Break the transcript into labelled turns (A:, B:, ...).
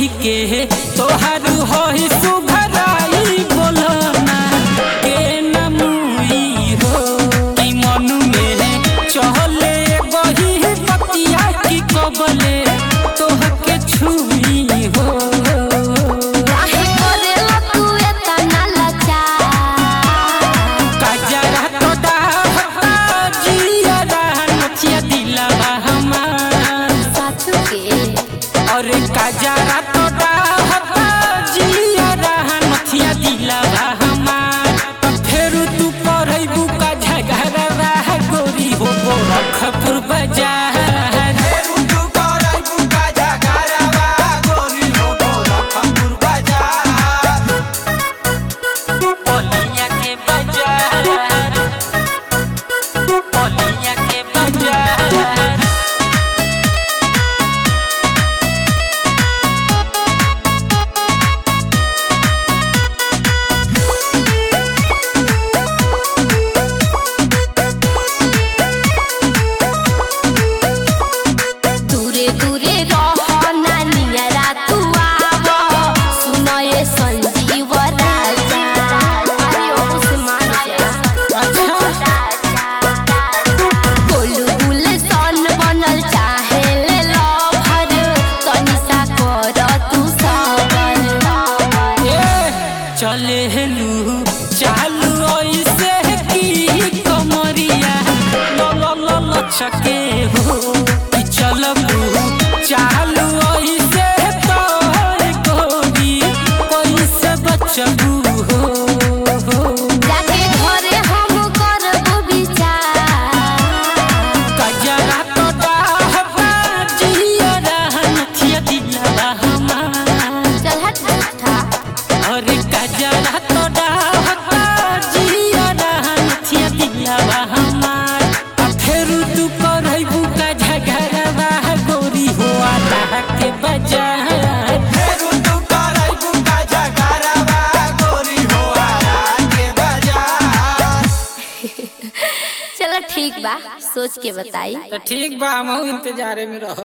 A: के तोहारू होई सुघराई बोलना के नमुई हो ई मन में चहले बही पतिया की कबले तोहके छुई हो
B: काहे करेला तू एतना लाचार
A: काजरा तो डाहता जियरा नचिया दिलवा हमार
B: साचू के
A: अरे काजरा तो डाहता जियरा नचिया दिलवा हमार त फेरू तू करैबू का झगड़वा गोरी हो गोरखपुर बाजार पोलिया के बाजार पोलिया के बाजार
B: दूरे दूरे रह नानियरा तू आव सुनए संजीव राजा अरे ओ से मान जा गोलू गुल सन बनल चाहे ले लभर तनिसा कर तू सबर
A: चले हेलू चालू ऐसे की कमरिया ल ल ल ल छके हो कि चलबू चालू ऐसे तो गोरी कैसे बचबू हो हो
B: जाके घरे हम करबो विचार
A: कजरा तो डाहबा जियरा नथिया दिलवा हमार
B: चल हट झूठा
A: अरे कजरा तो डाहबा जियरा नथिया दिलवा हमार आ फेरू तू करैबू का झगड़वा गोरी हो आटा के बाजार
B: चलो ठीक बा सोच के बताई
A: तो ठीक बा हम इंतजारे में रहो